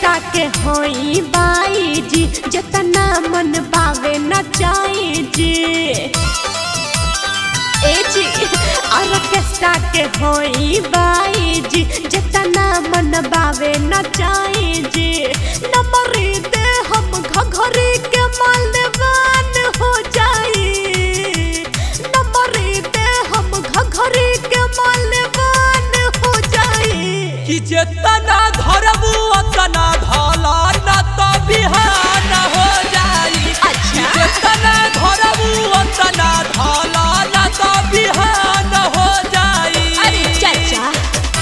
Orchestra के होई बाई जी जतना मन बावे नचाई जी ए जी ऑर्केस्ट्रा के होई बाई जी जतना मन बावे नचाई जी नंबर दे हम घघरी के मालवान हो जाई नंबर दे हम घघरी के मालवान हो जाई कि जेतना धरबू ओतना धला न तो बिहान हो जाई कि अच्छा। जेतना धरबू ओतना धला न तो बिहान हो जाई अरे चाचा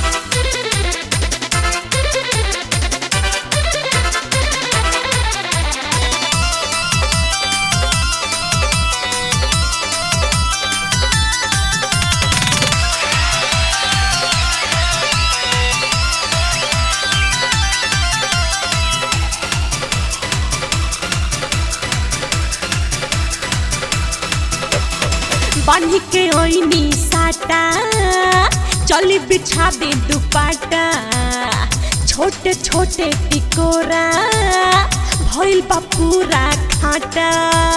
बांध के ओइनी साटा चली बिछा दे दुपाटा छोटे छोटे टिकोरा भइल बा पूरा खाटा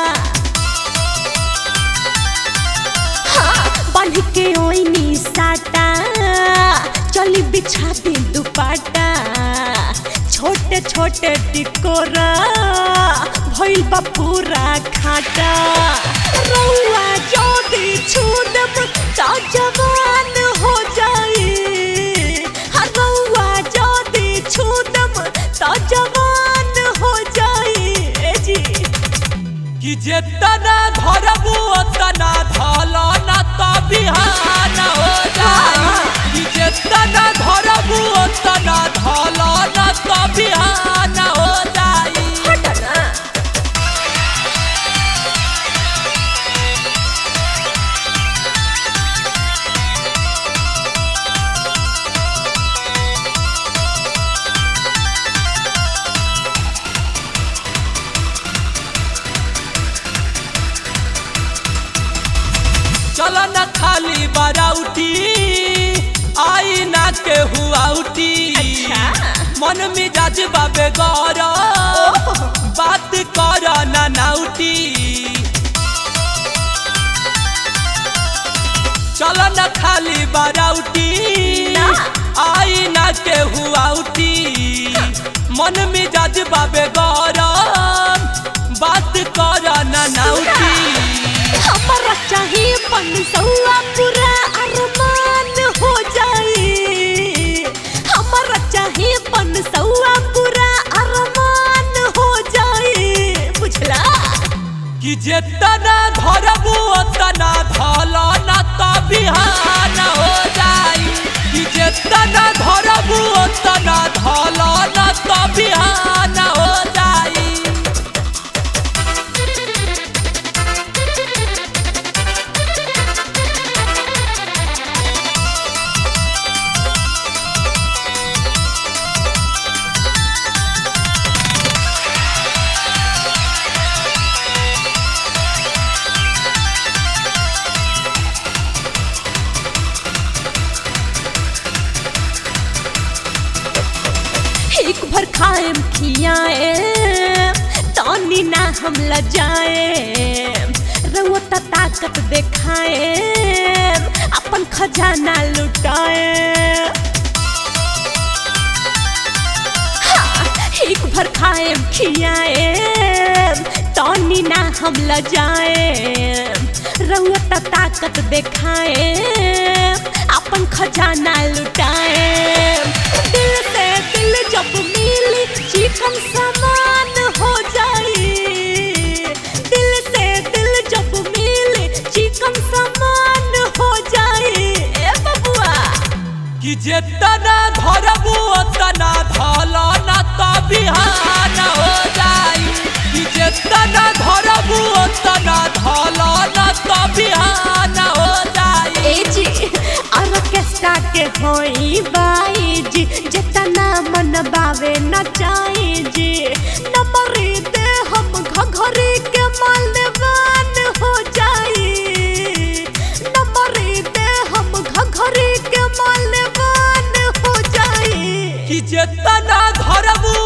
हाँ, बांध के ओइनी साटा चली बिछा दे दुपाटा छोटे छोटे टिकोरा भइल बा पूरा खाटा रउआ जोदी छू देब त जवान हो जाई हाँ, रउआ जोदी छू देब त जवान हो जाई ए जी कि जेतना धरबू ओतना धला न तो बिहान हो जाई कि जेतना धरबू ओतना धला न तो बिहान हो जाई हटना चल न खाली बाराउटी आई ना के हुआ उठी अच्छा। मन मिजाज बाबे गौर बात कर ना नाउटी चल न खाली बाराउटी ना। आई ना के हुआ उठी मन मिजाज बाबे गौर बात कर ना नाउटी हमारा चाहिए पन सौआ पूरा अरमान हो जाए हमारा चाहिए पन सौआ पूरा अरमान हो जाए बुझला कि जेतना धरबू ओतना धला न तो बिहान हो जाई कि जेतना धरबू ओतना धला न तो बिहान हो जाई एक भर खाएम खियाए तानी ना हम लजाए रउता ताकत देखाए अपन खजाना लुटाए हाँ, एक भर खाएम खियाए तानी ना हम लजाए रउता ताकत देखाए अपन खजाना लुटाए दिल से दिल जब मिली चिकन समान हो जाई दिल से दिल जब मिली चिकन समान हो जाई ए बबुआ कि जेतना धरबू ओतना धला न तो बिहान हो जाई कि जेतना धरबू ओतना धला न तो बिहान हो जाई ए जी ऑर्केस्ट्रा के होई बाई जी जतना मन बावे नचाई जी नंबर दे हम घघरी के मालवान हो जाई नंबर दे हम घघरी के मालवान हो जाई कि जेतना धरबू